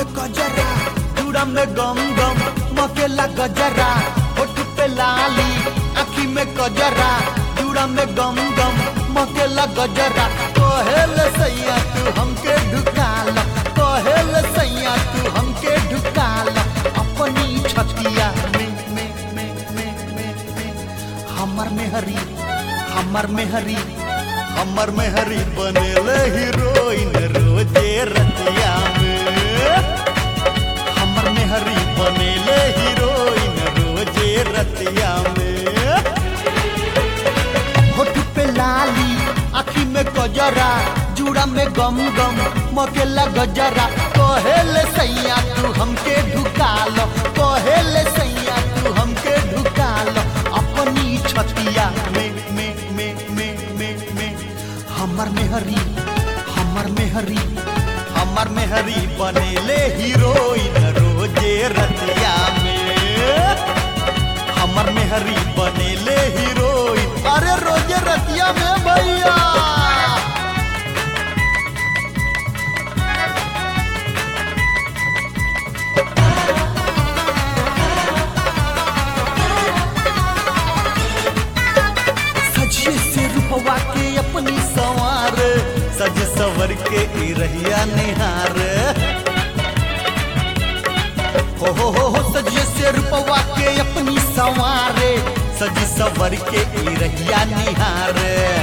में कजरा चूड़ा में गम गम मकेला गजरा होठ पे लाली आखी में कजरा चूड़ा में गम गम मकेला गजरा कहेल सैया तू हमके ढुकाल कहेल सैया तू हमके ढुकाल अपनी छतिया में में में में में में हमर मेहरी हमर मेहरी हमर मेहरी बनेले हीरोइन रोजे रतिया में हमर मेहरी बनेले हीरोइन रोजे रतिया में होठ पे लाली आखी में गजरा जूड़ा में गम गम मकेला गजरा कहेले सैया तू हमके ढुकाल कहेले सैया तू हमके ढुकाल अपनी छतिया में में में में में में हमर मेहरी हमर मेहरी हमर मेहरी बनेले हीरोइन रोजे रतिया में हमर मेहरी बनेले हीरोइन अरे रोजे रतिया में भैया सजिए से रूपवा के अपनी सवार सज सवर के ई रहिया निहार हो हो हो हो सजिए से रूपवा के अपनी सवार सज सवर के ई रहिया निहार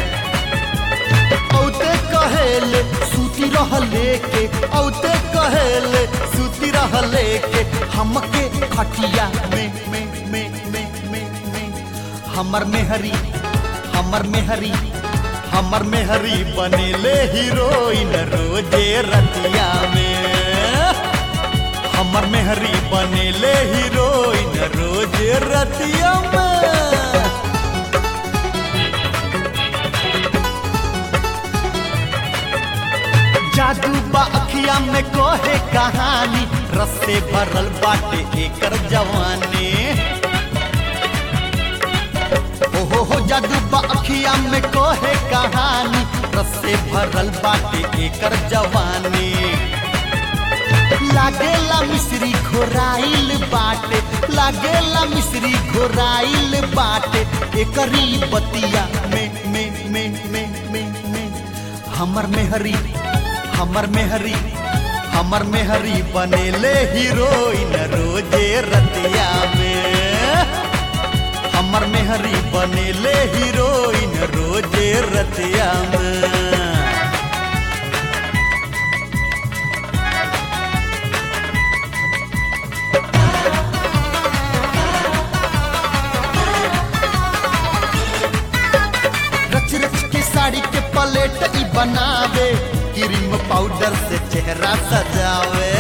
औते कहेले सूती रहले के औते कहेले सूती रहले के हमके खटिया में में में में में में हमर मेहरी हमर मेहरी हमर मेहरी बनेले हीरोइन रोजे रतिया में हमर मेहरी बनेले हीरोइन रोजे रतिया में जादू बा अखिया में कोहे कहानी रस से भरल बाटे एकर जवानी हो हो हो जादू बा अखिया में कोहे कहानी रस से भरल बाटे एकर जवानी लागेला मिश्री घोराइल बाटे लागेला मिश्री घोराइल बाटे एकरी बतिया में में में में में में हमर मेहरी हमर मेहरी हमर मेहरी बनेले हीरोइन रोजे रतिया में हमर मेहरी बनेले हीरोइन रोजे रतिया में रच रच के साड़ी के पलेट ई बनावे क्रीम पाउडर से चेहरा सजावे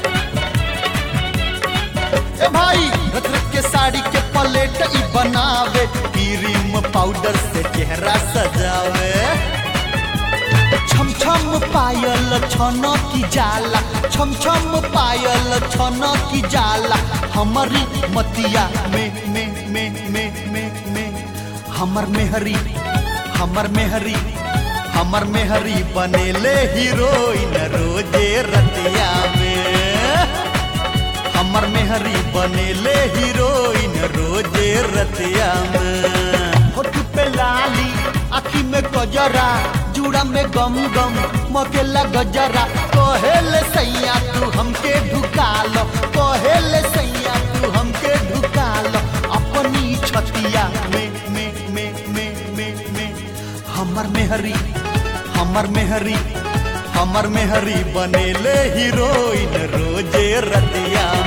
ए भाई रच रच के साड़ी के पलेट ई बनावे क्रीम पाउडर से चेहरा सजावे छम छम पायल छन की जाला छम छम पायल छन की जाला हमारी मतिया में में में में में में हमर मेहरी हमर मेहरी हमर मेहरी बनेले हीरोइन रोजे रतिया में हमर मेहरी बनेले हीरोइन रोजे रतिया में होठ पे लाली आखी में गजरा जूड़ा में गम गम मकेला गजरा कहेले सैया तू हमके ढुकाल कहेले सैया तू हमके ढुकाल अपनी छतिया में में में में में में हमर मेहरी हमर मेहरी हमर मेहरी बनेले हीरोइन रोजे रतिया